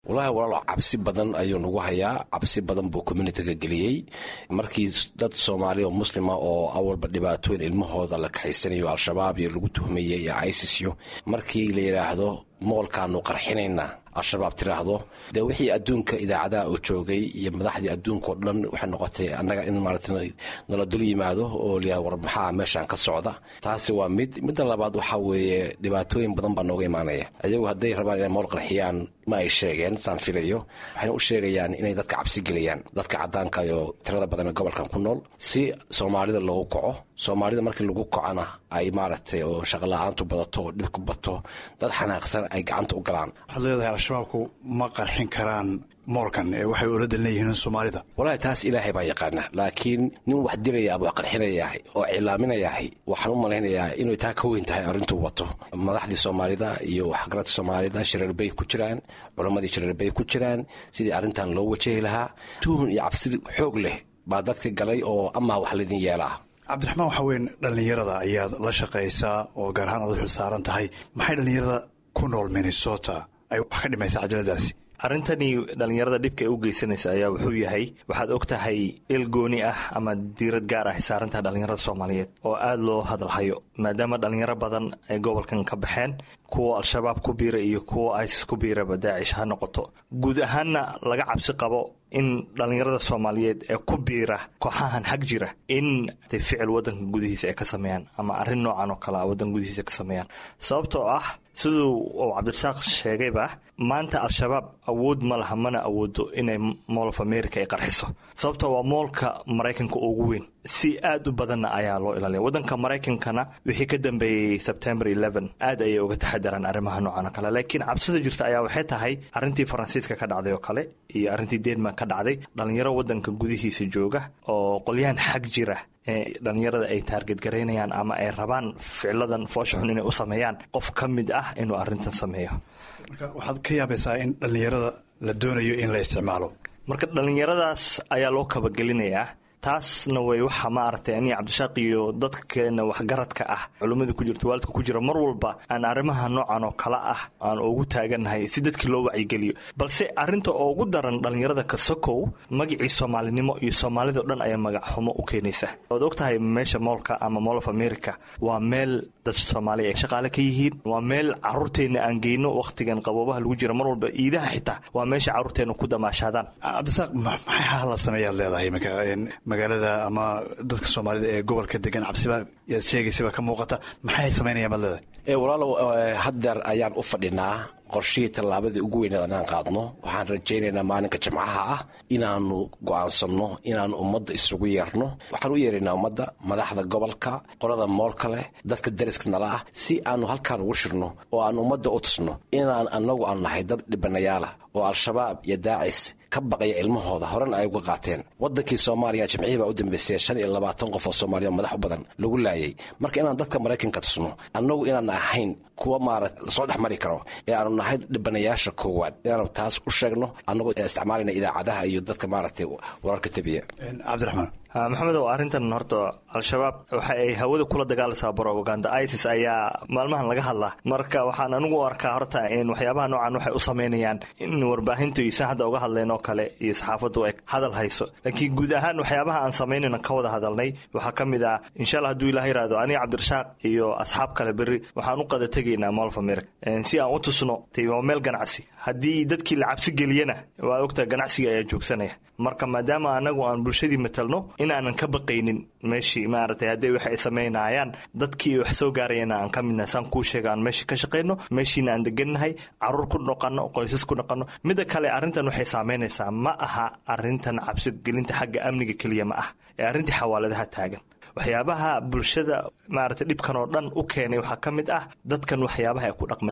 wallaahi walaalo cabsi badan ayuu nagu hayaa cabsi badan buu communitiga geliyey markii dad soomaali oo muslima oo awalba dhibaatooyin ilmahooda la kaxaysanayo al-shabaab iyo lagu tuhmayay iyo isisyo markii la yidhaahdo moolkaanu qarxinaynaa al-shabaab tiraahdo dee wixii adduunka idaacadaha uu joogay iyo madaxdii adduunkaoo dhan waxay noqotay annaga in maarata nala dul yimaado oo liyaa war maxaa meeshaan ka socda taasi waa mid midda labaad waxaa weeye dhibaatooyin badan baa nooga imaanaya ayagu hadday rabaan inay mool qarxiyaan ma ay sheegeen saan filayo waxayna u sheegayaan inay dadka cabsi geliyaan dadka caddaanka iyo tirada badan ee gobolkan ku nool si soomaalida loogu kaco soomaalida markii lagu kacona ay maaragtay oo shaqala-aantu badato oo dhib ku bato dad xanaaqsan ay gacanta u galaan waxaad leedahay al-shabaabku ma qarxin karaan moolkan ee waxay ula dalinayihiin soomaalida walahi taas ilaahay baa yaqaana laakiin nin wax dilaya ama wax qarxinayaah oo cilaaminayahay waxaan u malaynayaa inay taa ka weyn tahay arrintuu wato madaxdii soomaalida iyo waxgaradka soomaalida shareerbay ku jiraan culammadii shareerbay ku jiraan sidii arrintan loo wajahi lahaa tuhun iyo cabsi xoog leh baa dadka galay oo amaa wax laydin yeelaa cabdiraxmaan waxaa weyn dhallinyarada ayaad la shaqaysaa oo gaar ahaan aad u xil saaran tahay maxay dhallinyarada ku nool minnesota ay wax ka dhimaysaa cajaladaasi arrintani dhallinyarada dhibka ay u geysanaysa ayaa wuxuu yahay waxaad og tahay il gooni ah ama diirad gaar ah saarantaha dhallinyarada soomaaliyeed oo aada loo hadalhayo maadaama dhallinyaro badan ay gobolkan ka baxeen kuwa al-shabaab ku biira iyo kuwa isis ku biiraba daacish ha noqoto guud ahaanna laga cabsi qabo in dhallinyarada soomaaliyeed ee ku biira kooxahan xag jira in ficil wadanka gudihiisa ay ka sameeyaan ama arrin noocan oo kale a wadanka gudihiisa ka sameeyaan sababtoo ah siduu uu cabdirasaaq sheegayba maanta al-shabaab awood ma laha mana awoodo inay mool of america ay qarxiso sababtoo waa moolka maraykanka ugu weyn si aad u badanna ayaa loo ilaaliya wadanka maraykankana wixii ka dambeeyey sebtembar aad ayay uga taxadaraan arrimaha noocan oo kale laakiin cabsida jirta ayaa waxay tahay arrintii faransiiska ka dhacday oo kale iyo arrintii denmark ka dhacday dhallinyaro wadanka gudihiisa jooga oo qolyahan xag jira ee dhallinyarada ay taarget garaynayaan ama ay rabaan ficiladan foosha xun inay u sameeyaan qof ka mid ah inuu arrintan sameeyo marka waxaad ka yaabaysaa in dhallinyarada la doonayo in la isticmaalo marka dhallinyaradaas ayaa loo kabagelinayaa taasna way waxa maaragtay aniga cabdishaaq iyo dadkeena waxgaradka ah culimmada ku jirta waalidka ku jira mar walba aan arrimaha noocan oo kale ah aan ugu taagannahay si dadkii loo wacyigeliyo balse arrinta ugu daran dhallinyarada kasakow magacii soomaalinimo iyo soomaalidao dhan ayaa magac xumo u keenaysa waad og tahay meesha moolka ama mool of america waa meel dad soomaaliya ay shaqaale ka yihiin waa meel caruurteenna aan geyno wakhtigan qaboobaha lagu jira mar walba iidaha xitaa waa meesha caruurteenna ku damaashaadaan cabdisaaq maxay hala sameeyaad leedahay iminka magaalada ama dadka soomaalida ee gobolka degan cabsiba yaad sheegaysaba ka muuqata maxay samaynayaan baad leedahay walaalow haddeer ayaan u fadhinaa qorshihii tallaabadii ugu weyneed anaan qaadno waxaan rajaynaynaa maalinka jimcaha ah inaanu go'aansanno inaanu ummadda isugu yeerno waxaan u yeeraynaa ummadda madaxda gobolka qolada moolka leh dadka dariska nala ah si aanu halkaan ugu shirno oo aan ummadda u tusno inaan annagu aan nahay dad dhibanayaala oo al-shabaab iyo daacis ka baqaya ilmahooda horena ay uga qaateen wadankii soomaaliya jimcihii baa u dambeysay shan iyo labaatan qof oo soomaaliya madax u badan lagu laayay marka inaan dadka maraykanka tusno annagu inaan ahayn kuwa maarata lasoo dhex mari karo ee aanu nahay dhibanayaasha koowaad inaanu taas u sheegno annagoo isticmaalayna idaacadaha iyo dadka maaragtay wararka tabiya cabdiraxmaan maxamedow arrintan horta al-shabaab waxa ay hawada kula dagaalaysaa brobaganda isis ayaa maalmahan laga hadlaa marka waxaan anigu u arkaa horta in waxyaabaha noocan waxay u samaynayaan in warbaahintu iyo saan hadda uga hadleen oo kale iyo saxaafaddu ay hadal hayso laakiin guud ahaan waxyaabaha aan samaynayna ka wada hadalnay waxaa ka mid ah insha allah hadduu ilah yiraahdo aniga cabdirashaaq iyo asxaab kale berri waxaan u qada tegaynaa mool of america si aan u tusno tay waa meel ganacsi haddii dadkii la cabsi geliyana waa ogtaa ganacsiga ayaa joogsanaya marka maadaama anagu aan bulshadii matalno in aanan ka baqaynin meeshii maaragtay hadday wax ay samaynayaan dadkii wax soo gaarayana aan ka midnahay saan kuu sheega aan meeshii ka shaqayno meeshiina aan degannahay caruur ku dhaqanno qoysas ku dhaqanno midda kale arrintan waxay saamaynaysaa ma aha arrintan cabsigelinta xagga amniga keliya ma ah ee arrintii xawaaladaha taagan waxyaabaha bulshada maaragtay dhibkan oo dhan u keenay waxaa ka mid ah dadkan waxyaabaha ay ku dhaqma